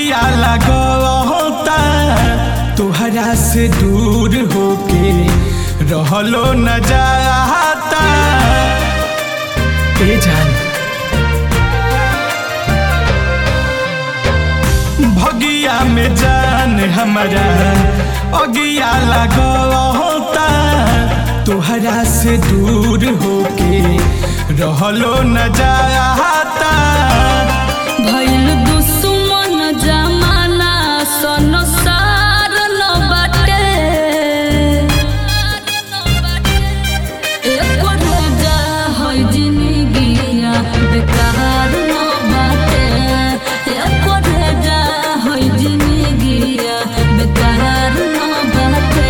भगिया लगता तोहरा से दूर होके रहलो न जाता ए जान भगिया में जान हमारा अगिया लगता तोहरा से दूर होके रहलो न जाता भइल दुश्मन जमाना संसार न बाटे एको रोजा है जिंदगिया बेकार न बाटे एको रोजा है जिंदगिया बेकार न बाटे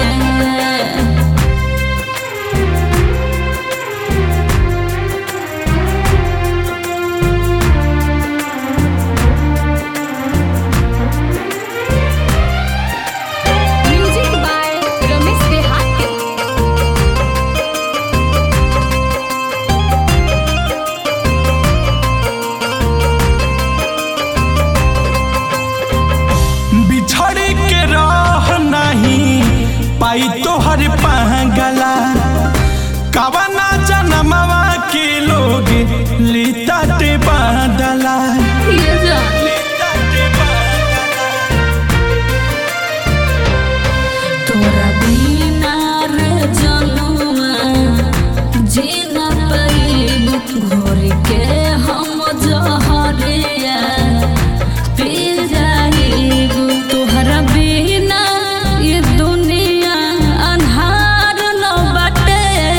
म्यूजिक बाय रमेश देहाती बिछड़ के रह नहीं पाई तोहर पागला कवना जनमवा के लोग लीता ते बादला ये जान तोरा बिना रे जनुआ जीना पैब घोर के हम जहरिया पी जाइब तोहरा बिना ये दुनिया अन्हार न बाटे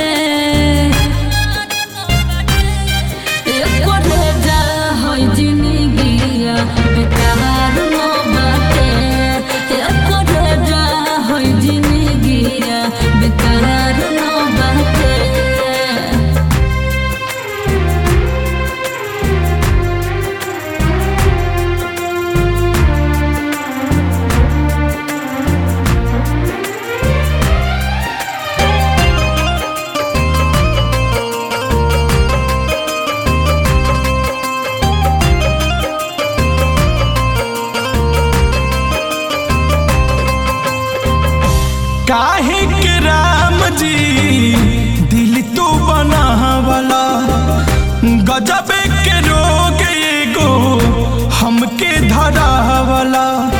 एको रोजा है जिंदगिया बेकार न बाटे एको रोजा है जिंदगिया बेकार न बाटे काहे के राम जी दिल तो बनावला गजबे के रोग एगो हमके धरावला